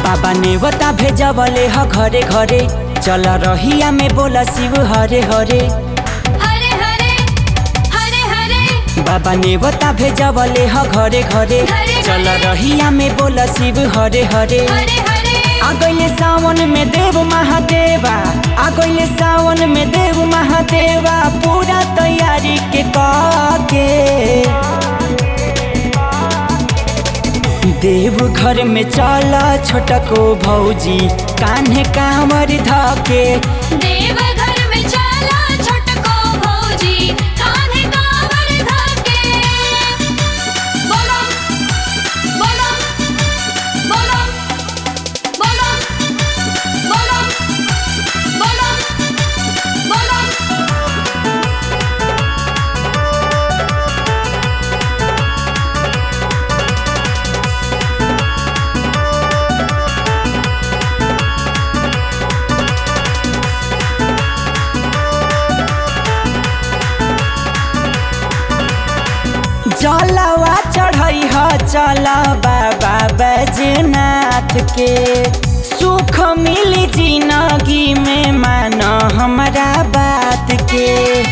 बाबा नेवता भेजवले ह घरे घरे चल रहिया में बोला शिव हरे हरे हरे हरे हरे हरे बाबा नेवता भेजवले ह घरे घरे घरे चल घरे। रहिया में बोला शिव हरे हरे हरे हरे आ गइले सावन में देव महादेवा आ गइले सावन में देव महादेवा पूरा तैयारी के के देव घर में चला छोटको भौजी कान्हे कांवर धके देव घर में चला छोटको भौजी कान्हे कांवर धके बोलो बोलो बोलो बोलो बोलो बोलो बोलो जलवा चढ़ई ह चल बाबा बैजनाथ के सुख मिली जिंदगी में मान हमरा बात के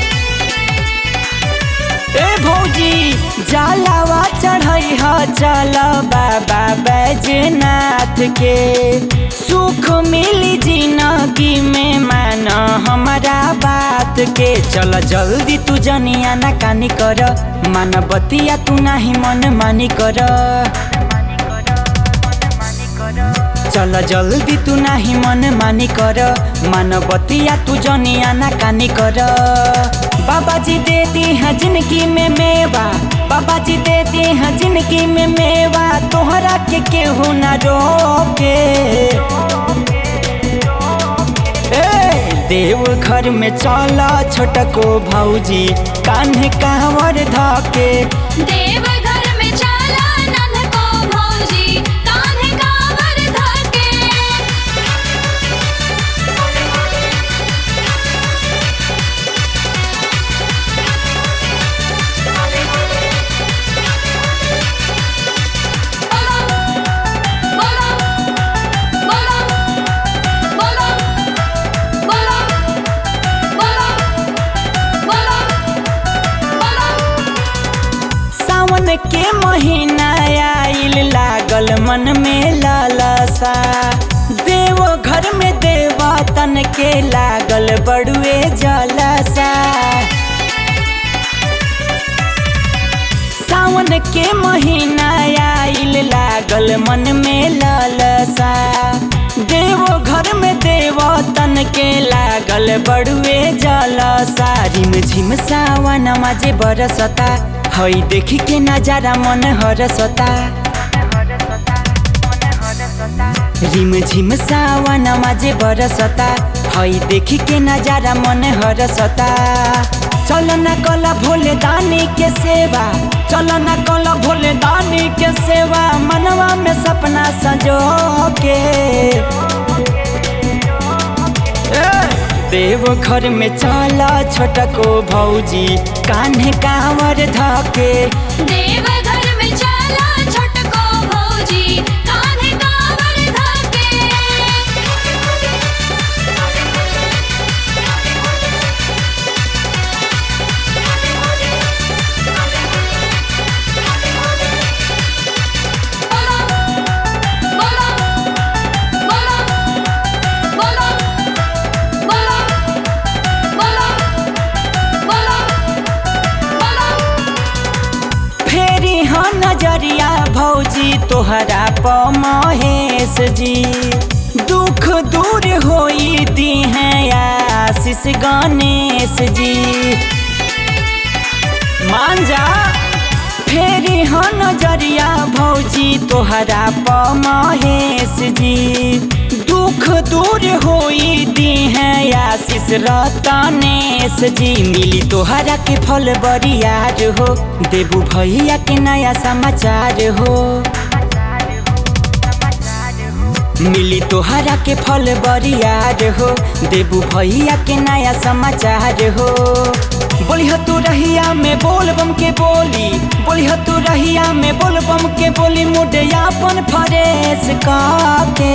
ए भौजी जलवा चढ़ई ह चल बाबा बैजनाथ के सुख मिली जिंदगी में मान हमरा बात के चल जल्दी तू जनिया ना कानी कर मान बतिया तू नाही मन मानी कर चल जल्दी तू नाही मन मानी कर मान बतिया तू जनिया ना कानी कर बाबा जी दे दी है जिंदगी में मेवा बाबा जी दे दी है जिंदगी में मेवा तोहरा के केहू ना रोके ए देव घर में चला छोटको भौजी कान्हे कांवर धके देव घर में चला नन्ह को भौजी कान्हे कांवर धके बोलो बोलो बोलो बोलो बोलो बोलो बोलो सावन के महीना आइल लागल मन में लालसा देव घर में देवा तन के लागल बड़ुए जलसा सावन के महीना आइल लागल मन में लालसा देव घर में देव तन के लागल बड़ुए जलसा रिम झिम सावन माजे बरसता हई देखी के नजारा मन हरसता रिम झिम सावन माजे बरसता हई देखी के नजारा मन हरसता चल न कला भोले दानी के सेवा चल न कला भोले दानी के सेवा मनवा में सपना सजो के ए, देव घर में चला छोटको भौजी कान्हे कांवर धके देव घर में चला छोटको भौजी कान्हे कांवर धके बोलो बोलो बोलो बोलो बोलो बोलो बोलो फेरी हाँ नजरिया भौजी तोहरा प महेश जी दुख दूर होई दी है आशीष गणेश जी मान जा फेरी हाँ नजरिया भौजी तोहरा प महेश जी दुख दूर होई दी है आशीष रतनेश जी मिली तोहरा के फल बरियार हो देबू भैया के नया समाचार हो मिली तोहरा के फल बरियार हो देबू भैया के नया समाचार हो बोली तू रहिया में बोल बम के बोली बोली तू रहिया में बोल बम के बोली मुडे अपन फरेस के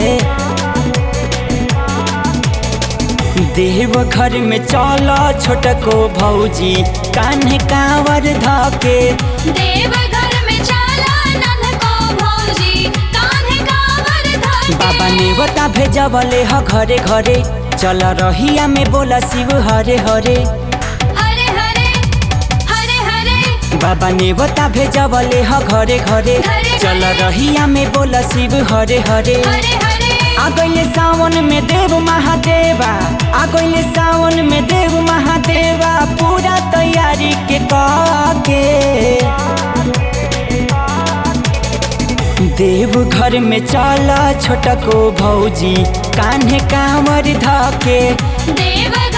देव घर में चल छोटको भौजी कान्हे कांवर धके देव घर में चला नन्ह को भौजी कान्हे कांवर धके बाबा नेवता भेजवले ह घरे घरे चल रहिया में बोला शिव हरे हरे हरे हरे हरे हरे बाबा नेवता भेजवले ह घरे घरे घरे चल घरे। रहिया में बोला शिव हरे हरे हरे हरे आ गइले सावन में देव महादेवा आ गइले सावन में देव महादेवा पूरा तैयारी के के देव घर में चल छोटको भौजी कान्हे कांवर धके देव